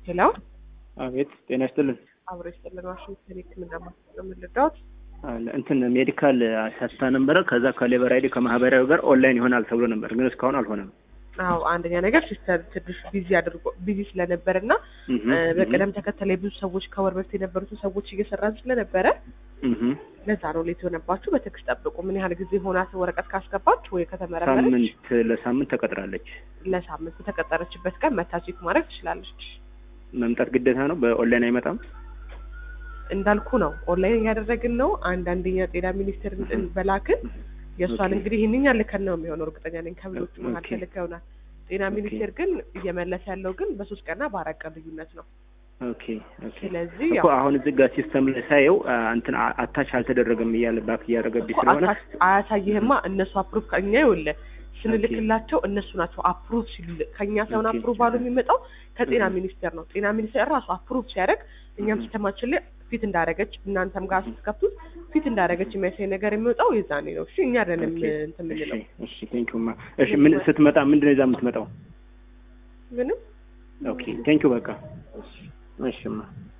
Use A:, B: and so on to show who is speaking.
A: ሄሎ
B: አቤት ጤና ይስጥልን።
A: አብሮ ይስጥልን። ዋሽንግተን ሕክምና ማስጠ የምንረዳት
B: አለ እንትን ሜዲካል አሳስታ ነበረ። ከዛ ከሌበር አይዲ ከማህበራዊ ጋር ኦንላይን ይሆናል ተብሎ ነበር፣ ግን እስካሁን አልሆነም።
A: አዎ አንደኛ ነገር ሲስተር ትንሽ ቢዚ አድርጎ ቢዚ ስለነበር እና በቅደም ተከተል ብዙ ሰዎች ከወር በፊት የነበሩትን ሰዎች እየሰራን ስለነበረ ለዛ ነው ሌት የሆነባችሁ። በቴክስት ጠብቁ። ምን ያህል ጊዜ ሆናት ወረቀት ካስገባች ወይ ከተመረመረች?
B: ሳምንት ለሳምንት ተቀጥራለች።
A: ለሳምንት በተቀጠረችበት ቀን መታ ቼክ ማድረግ ትችላለች።
B: መምጣት ግዴታ ነው። በኦንላይን አይመጣም።
A: እንዳልኩ ነው ኦንላይን እያደረግን ነው። አንዳንደኛ ጤና ሚኒስቴር በላክን የእሷን እንግዲህ ይህንኛ ልከን ነው የሚሆነው እርግጠኛ ነኝ። ከብሎቹ መካከል ልከ ይሆናል። ጤና ሚኒስቴር ግን እየመለሰ ያለው ግን በሶስት ቀንና በአራት ቀን ልዩነት ነው።
B: ኦኬ ኦኬ።
A: ስለዚህ
B: እኮ አሁን እዚህ ጋር ሲስተም ላይ ሳየው እንትን አታች አልተደረገም እያለ ባክ እያደረገብኝ ስለሆነ
A: አያሳይህማ። እነሱ አፕሩቭ ከኛ ይኸውልህ ስንልክላቸው እነሱ ናቸው አፕሩቭ ሲሉ ከኛ ሳይሆን አፕሩቭ ባሉ የሚመጣው ከጤና ሚኒስቴር ነው። ጤና ሚኒስቴር ራሱ አፕሩቭ ሲያደርግ እኛም ሲስተማችን ላይ ፊት እንዳደረገች እናንተም ጋር ስትከፍቱት ፊት እንዳደረገች የሚያሳይ ነገር የሚወጣው የዛኔ ነው። እሺ እኛ አይደለም እንትን የምንለው።
B: እሺ ቴንኪው ማ እሺ ምን ስትመጣ ምንድን ነው ይዛ የምትመጣው?
A: ምንም
B: ኦኬ ቴንኪው በቃ እሺ ማ